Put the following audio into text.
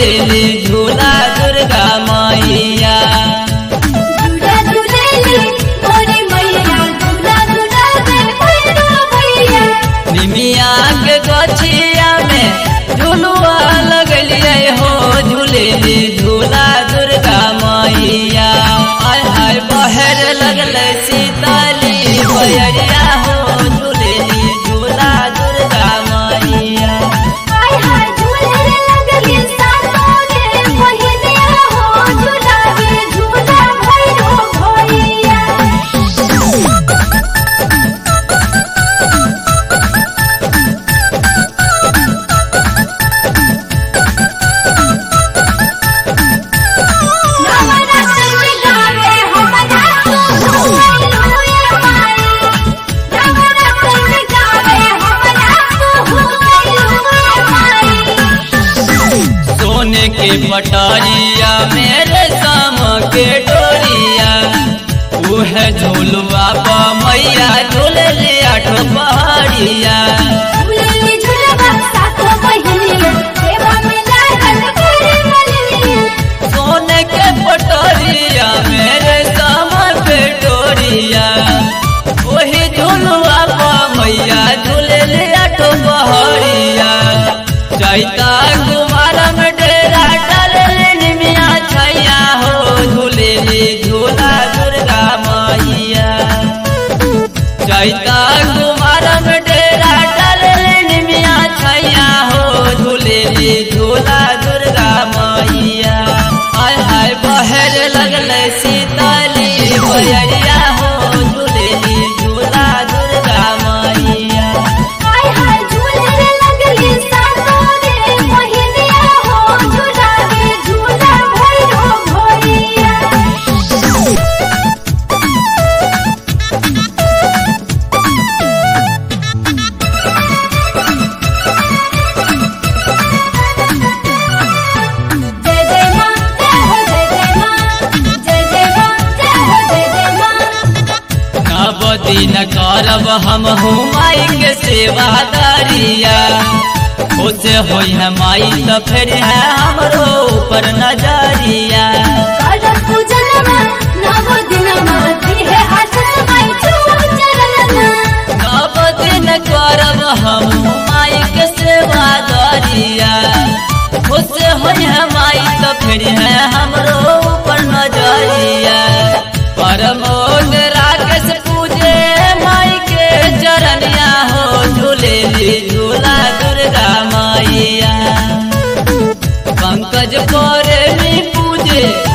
झूलेली झूला दुर्गा मैया झूला झूलेली मोरी मैया झूला झूलावे भैरो भैया निमिया के गछिया में झुलुआ लगलिए हो झूलेली झूला दुर्गा मैया आय हाय बहर लगल सीताली बयरिया हो झूलेली झूला दुर्गा मैया हाय हाय झूले लगली सातों रे बहिनिया हो झूलावे झूला भैरो भैया नवरात्र में गावे हमरा हालेलुया माई नवरात्र में गावे हमरा हालेलुया माई सोने के पटारिया मेरे शाम के डोरिया उह झूलवा पा मैया झूलले आठ पहाड़िया झूलेली झूलवा सातों बहिनिया सेवा में लागल करे मलिनिया सोने के पटारिया मेरे शाम के डोरिया वही झूलवा पा मैया झूलले आठ पहाड़िया चैता कुमार में डेरा डाले निमिया छैया हो झूलेली झूला दुर्गा मैया चैता कुमार में डेरा डाले निमिया छैया हो झूलेली झूला दुर्गा मैया आय हाय बहर लगल सीताली बयरिया हो झूलेली झूला दुर्गा मैया हाय हाय झूले लगली सातों रे बहिनिया हो झूलावे झूला भैरो भैया जय जय मां जय हो जय जय मां जय जय मां जय हो जय जय मां नव दिन करब हम माई के सेवादारिया उसे होई है माई तो फिर है हमरो ऊपर नजरिया करम पूजनमा नव दिनमा दिहे आशीष माई छुओ चरणमा नव दिन करब हम माई के सेवादारिया उसे होई है माई तो फिर है हमरो ऊपर नजरिया परमोद राकेश पूजे माई के चरनिया हो झूलेली झूला दुर्गा मैया पंकज पर पूजे